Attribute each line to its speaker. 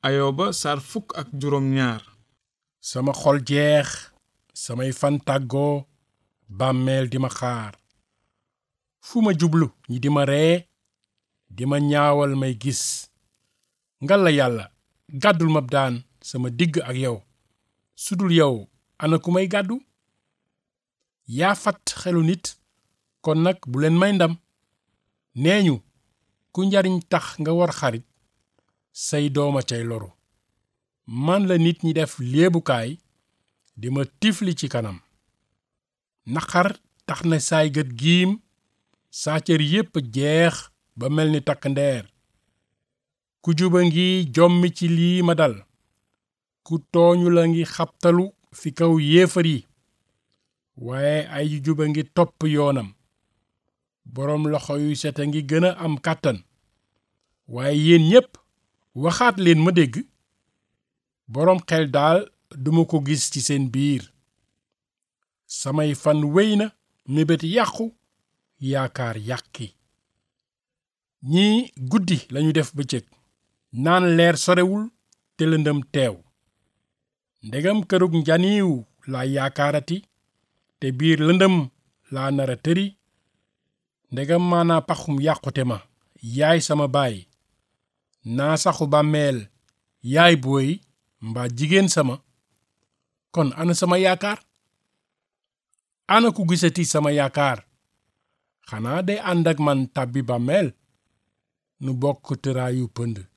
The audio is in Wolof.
Speaker 1: ayoba sar fukk ak juróom ñaar
Speaker 2: sama xol jeex samay fan tàggoo bàmmeel di ma xaar fu ma jublu ñi di ma ree di ma ñaawal may gis ngalla yàlla gàddul ma daan sama digg ak yow sudul yow ana ku may gàddu yaa fat xelu nit kon nag bu leen may ndam nee ñu ku njariñ tax nga war xarit say dooma cay loru man la nit ñi def léebukaay di ma tifli ci kanam naqar tax na saay gët giim saa cër yépp jeex ba mel ni takk ndeer ku juba ngi jommi ci lii ma dal ku tooñu la ngi xabtalu fi kaw yéefar yi waaye ay juba ngi topp yoonam boroom loxo yu set a ngi gën a am kàttan waaye yéen ñépp waxaat leen ma dégg boroom xel daal duma ko gis ci seen biir samay fan wéy na mébét yàqu yaakaar yàqi ñii guddi lañu def bëccëg naan leer sorewul te lëndëm teew ndegam kërug njaniiw laa yaakaarati te biir lëndëm laa nara tëri ndegam maanaa paxum yàqute ma yaay sama baay naa saxu bàmmeel yaay booy mbaa jigéen sama kon ana sama yaakaar ana ku gisati sama yaakaar xanaa day ànd ak man tàbbi bàmmeel nu bokk tëraayu pënd